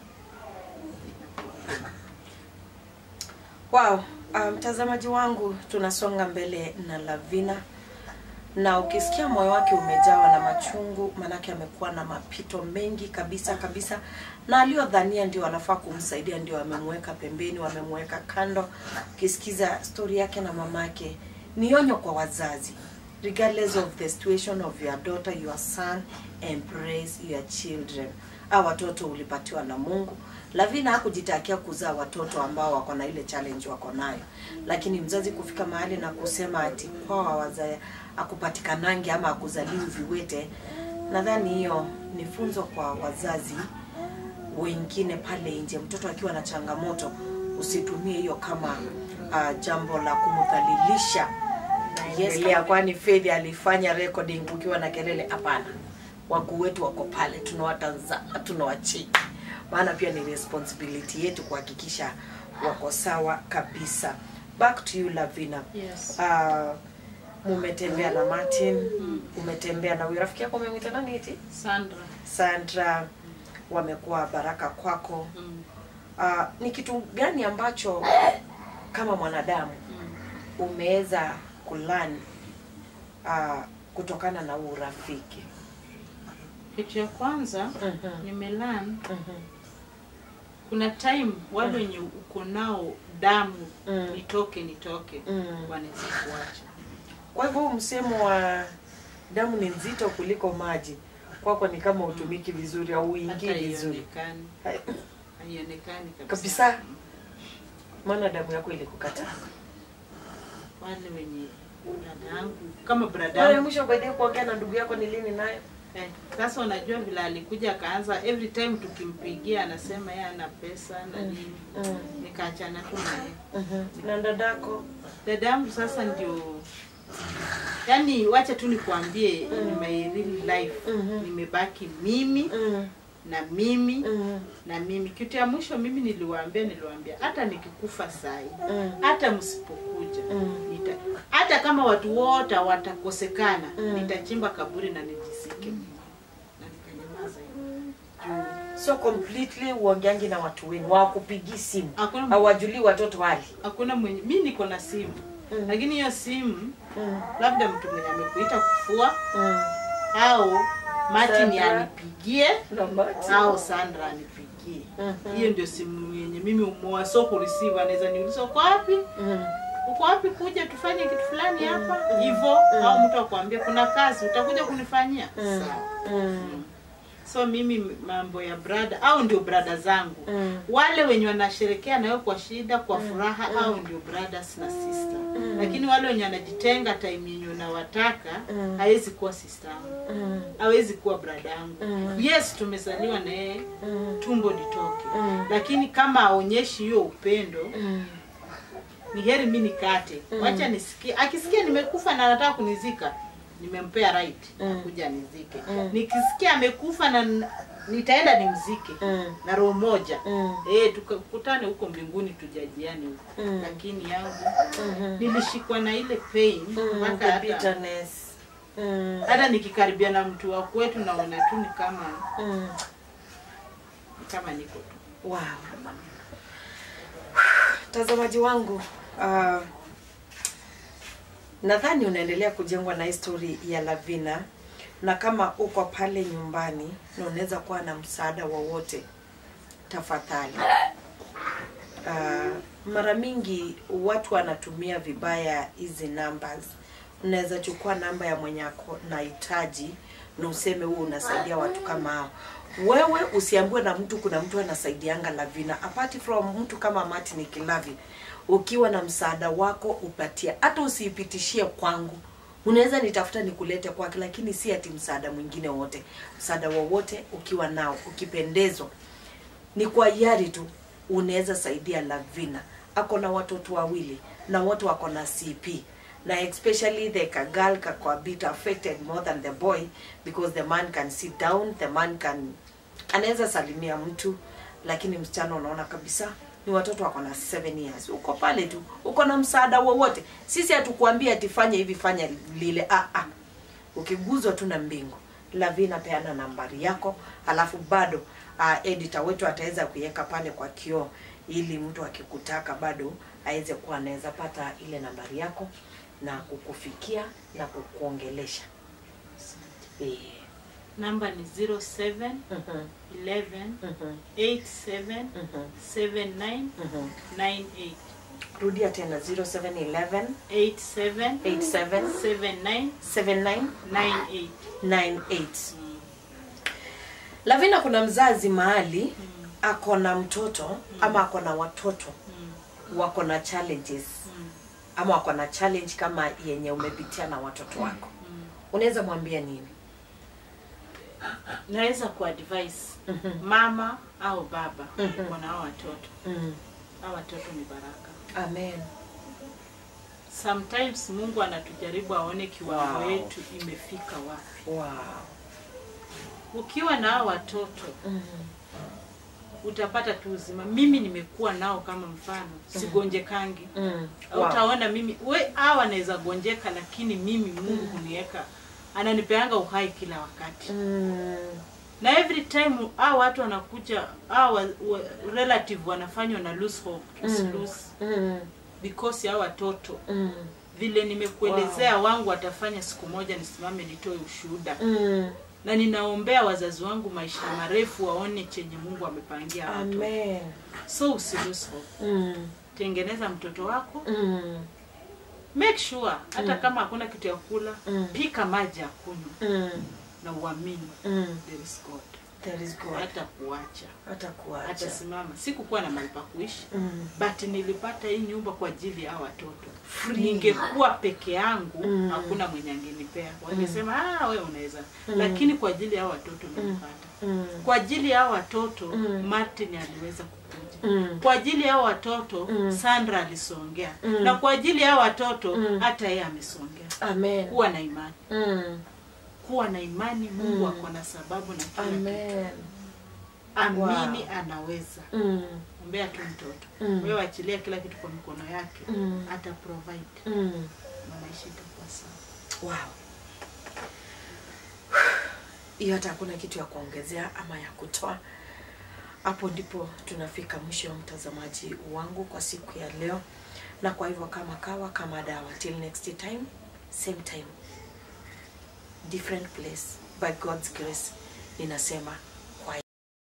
Speaker 2: Wow, ah, mtazamaji wangu tunasonga mbele na Lavina na ukisikia moyo wake umejawa na machungu, manake amekuwa na mapito mengi kabisa kabisa, na aliodhania ndio wanafaa kumsaidia ndio wamemweka pembeni, wamemweka kando. Ukisikiza stori yake na mamake, ni onyo kwa wazazi regardless of the situation of your daughter your son embrace your children a watoto ulipatiwa na mungu lavina hakujitakia kuzaa watoto ambao wako na ile challenge wako nayo lakini mzazi kufika mahali na kusema ati poa waza akupatikanangi ama akuzaliwi viwete nadhani hiyo ni funzo kwa wazazi wengine pale nje mtoto akiwa na changamoto usitumie hiyo kama uh, jambo la kumdhalilisha yes, kwani Faith alifanya recording ukiwa na kelele hapana wakuu wetu wako pale tunawatazama tunawacheki maana pia ni responsibility yetu kuhakikisha wako sawa kabisa back to you lavina
Speaker 1: Yes.
Speaker 2: uh, mumetembea na martin umetembea na huyu rafiki yako umemwita nani eti
Speaker 1: Sandra.
Speaker 2: sandra wamekuwa baraka kwako
Speaker 1: Mm.
Speaker 2: uh, ni kitu gani ambacho kama mwanadamu
Speaker 1: Mm.
Speaker 2: umeweza kulan uh, kutokana na huu urafiki
Speaker 1: Kitu ya kwanza
Speaker 2: Mhm.
Speaker 1: nimelan
Speaker 2: Mhm.
Speaker 1: kuna time wale wenye uko nao damu
Speaker 2: Mm.
Speaker 1: nitoke nitoke
Speaker 2: Mm.
Speaker 1: wanaweza kuacha
Speaker 2: kwa hivyo huu msemo wa damu ni nzito kuliko maji kwako ni kama utumiki vizuri au
Speaker 1: hata
Speaker 2: uingii vizuri
Speaker 1: haionekani
Speaker 2: Hai-
Speaker 1: haionekani kabisa,
Speaker 2: Kabisa. maana damu yako ilikukata
Speaker 1: wale wenye dada yangu kama brada
Speaker 2: mara ya
Speaker 1: yangu
Speaker 2: mwisho baadaye kuongea na ndugu yako ni lini nayo
Speaker 1: eh, sasa unajua vile alikuja akaanza every time tukimpigia anasema yeye ana pesa na nini
Speaker 2: mm.
Speaker 1: nikaachana tu naye
Speaker 2: Mhm. na dadako
Speaker 1: dada yangu sasa ndio yani wacha tu nikuambie in my real life
Speaker 2: Mhm.
Speaker 1: nimebaki mimi
Speaker 2: mm.
Speaker 1: na mimi
Speaker 2: Mm.
Speaker 1: na mimi kitu ya mwisho mimi niliwaambia niliwaambia hata nikikufa sai
Speaker 2: Mm.
Speaker 1: hata msipokuja
Speaker 2: Mm.
Speaker 1: nita hata kama watu wote watakosekana
Speaker 2: Mm.
Speaker 1: nitachimba kaburi na nijisike na nikanyamaza hivyo. Juu
Speaker 2: so completely uongeangi na watu wenu wakupigi simu
Speaker 1: hakuna
Speaker 2: hawajulii watoto wali
Speaker 1: hakuna mwenye mi niko na simu
Speaker 2: Mm.
Speaker 1: lakini hiyo simu
Speaker 2: mm.
Speaker 1: labda mtu mwenye amekuita kufua
Speaker 2: mm.
Speaker 1: au Martin
Speaker 2: Sandra.
Speaker 1: anipigie
Speaker 2: na mati
Speaker 1: au Sandra anipigie.
Speaker 2: Mhm.
Speaker 1: Hiyo ndio simu yenye mimi umoa so kureceive, anaweza niuliza uko wapi,
Speaker 2: mm.
Speaker 1: uko wapi, kuja tufanye kitu fulani hapa hivyo, au mtu akwambia kuna kazi utakuja kunifanyia
Speaker 2: Mm.
Speaker 1: sawa.
Speaker 2: Mm.
Speaker 1: So mimi mambo ya brada au ndio brada zangu
Speaker 2: Mm.
Speaker 1: wale wenye wanasherekea nayo kwa shida kwa furaha au ndio brothers na sister
Speaker 2: Mm.
Speaker 1: lakini wale wenye wanajitenga time yenye unawataka
Speaker 2: Mm.
Speaker 1: hawezi kuwa sister yangu
Speaker 2: Mm.
Speaker 1: hawezi kuwa brada yangu
Speaker 2: Mm.
Speaker 1: yes tumezaliwa na yeye
Speaker 2: Mm.
Speaker 1: tumbo nitoke
Speaker 2: Mm.
Speaker 1: lakini kama aonyeshi hiyo upendo
Speaker 2: Mm.
Speaker 1: ni heri mi nikate wacha nisikie akisikia nimekufa na anataka kunizika nimempea right
Speaker 2: Mm.
Speaker 1: kuja nizike
Speaker 2: Mm.
Speaker 1: nikisikia amekufa na n- nitaenda nimzike
Speaker 2: Mm.
Speaker 1: na roho moja
Speaker 2: Mm.
Speaker 1: eh tukakutane huko mbinguni tujajiane huko
Speaker 2: Mm.
Speaker 1: lakini yangu
Speaker 2: Mhm.
Speaker 1: nilishikwa na ile pain
Speaker 2: Mm.
Speaker 1: mpaka
Speaker 2: The
Speaker 1: hata
Speaker 2: bitterness. Mm.
Speaker 1: hata nikikaribia na mtu wa kwetu naona tu ni kama
Speaker 2: Mm.
Speaker 1: ni kama niko tu
Speaker 2: Wow. Mtazamaji wangu, uh, nadhani unaendelea kujengwa na histori ya Lavina, na kama uko pale nyumbani na unaweza kuwa na msaada wowote, tafadhali. Uh, mara mingi watu wanatumia vibaya hizi numbers. Unaweza chukua namba ya mwenye ako nahitaji na useme huo unasaidia watu kama hao. Wewe usiambiwe na mtu kuna mtu anasaidianga Lavina apart from mtu kama Martin Kilavi. Ukiwa na msaada wako upatia, hata usiipitishie kwangu. Unaweza nitafuta nikulete kwake, lakini si ati msaada mwingine wote. Msaada wowote ukiwa nao, ukipendezwa ni kwa hiari tu unaweza saidia Lavina. Ako na watoto wawili na wote wako na CP na especially the girl kako a bit affected more than the boy because the man can sit down, the man can anaweza salimia mtu, lakini msichana unaona kabisa ni watoto wako na 7 years. Uko pale tu, uko na msaada wowote. Sisi hatukuambia ati fanya hivi fanya lile. Ah, ah ukiguzwa tu na mbingu lavina peana nambari yako alafu bado uh, editor wetu ataweza kuiweka pale kwa kioo ili mtu akikutaka bado aweze kuwa anaweza pata ile nambari yako na kukufikia na kukuongelesha eh.
Speaker 1: namba ni 07
Speaker 2: mhm,
Speaker 1: 11
Speaker 2: mhm,
Speaker 1: 87
Speaker 2: mhm,
Speaker 1: 79
Speaker 2: mhm.
Speaker 1: 98
Speaker 2: rudia tena 0711
Speaker 1: 87
Speaker 2: 87
Speaker 1: 79
Speaker 2: 79
Speaker 1: 98
Speaker 2: 98
Speaker 1: Mm.
Speaker 2: lavina kuna mzazi mahali ako na mtoto ama ako na watoto
Speaker 1: Mm.
Speaker 2: wako na challenges
Speaker 1: Mm.
Speaker 2: ama wako na challenge kama yenye umepitia na watoto wako
Speaker 1: Mm.
Speaker 2: unaweza mwambia nini
Speaker 1: naweza kuadvise
Speaker 2: Mhm.
Speaker 1: mama au baba
Speaker 2: Mhm.
Speaker 1: uko na hao watoto
Speaker 2: Mm.
Speaker 1: hao watoto ni baraka
Speaker 2: Amen.
Speaker 1: sometimes mungu anatujaribu aone kiwango
Speaker 2: Wow.
Speaker 1: yetu imefika wapi
Speaker 2: Wow.
Speaker 1: ukiwa na hao watoto
Speaker 2: Mm.
Speaker 1: utapata tu uzima mimi nimekuwa nao kama mfano sigonjekangi
Speaker 2: Mm.
Speaker 1: Au utaona mimi we hawa anaweza gonjeka lakini mimi mungu huniweka ananipeanga uhai kila wakati
Speaker 2: Mm.
Speaker 1: na every time hao watu wanakuja hao wa- wa- relative wanafanywa na lose hope
Speaker 2: Mm.
Speaker 1: lose
Speaker 2: Mm.
Speaker 1: because ya hao watoto
Speaker 2: Mm.
Speaker 1: vile nimekuelezea wangu watafanya siku moja nisimame nitoe ushuhuda
Speaker 2: Mm.
Speaker 1: na ninaombea wazazi wangu maisha marefu waone chenye mungu amepangia hao watoto
Speaker 2: Amen.
Speaker 1: so usi lose hope
Speaker 2: Mm.
Speaker 1: tengeneza mtoto wako
Speaker 2: Mm.
Speaker 1: make sure hata kama hakuna kitu ya kula
Speaker 2: Mm.
Speaker 1: pika maji ya kunywa
Speaker 2: Mm.
Speaker 1: na uamini
Speaker 2: Mm.
Speaker 1: there is god
Speaker 2: There is God.
Speaker 1: hata kuacha
Speaker 2: Hata kuacha.
Speaker 1: atasimama sikukuwa na mahali pa kuishi
Speaker 2: Mm.
Speaker 1: but nilipata hii nyumba kwa ajili ya hao watoto ningekuwa peke yangu
Speaker 2: Mm.
Speaker 1: hakuna mwenye angenipea wangesema ah wewe unaweza lakini kwa ajili ya hao watoto nilipata
Speaker 2: Mm.
Speaker 1: kwa ajili ya hao watoto
Speaker 2: Mm.
Speaker 1: martin aliweza kukuja
Speaker 2: Mm.
Speaker 1: kwa ajili ya hao watoto
Speaker 2: Mm.
Speaker 1: sandra alisongea
Speaker 2: Mm.
Speaker 1: na kwa ajili ya hao watoto
Speaker 2: Mm.
Speaker 1: hata yeye amesongea
Speaker 2: Amen.
Speaker 1: kuwa na imani
Speaker 2: Mm.
Speaker 1: kuwa na imani mungu
Speaker 2: Mm.
Speaker 1: ako na sababu na kila kitu
Speaker 2: Amen.
Speaker 1: amini
Speaker 2: Wow.
Speaker 1: anaweza
Speaker 2: Mm.
Speaker 1: ombea tu mtoto
Speaker 2: Mm.
Speaker 1: wewe achilia kila kitu kwa mikono yake
Speaker 2: Mm.
Speaker 1: ata provide
Speaker 2: Mm.
Speaker 1: na maisha itakuwa sawa
Speaker 2: Wow. Hiyo hata hakuna kitu ya kuongezea ama ya kutoa. Hapo ndipo tunafika mwisho wa mtazamaji wangu kwa siku ya leo, na kwa hivyo kama kawa kama dawa, till next time same time different place by God's grace, ninasema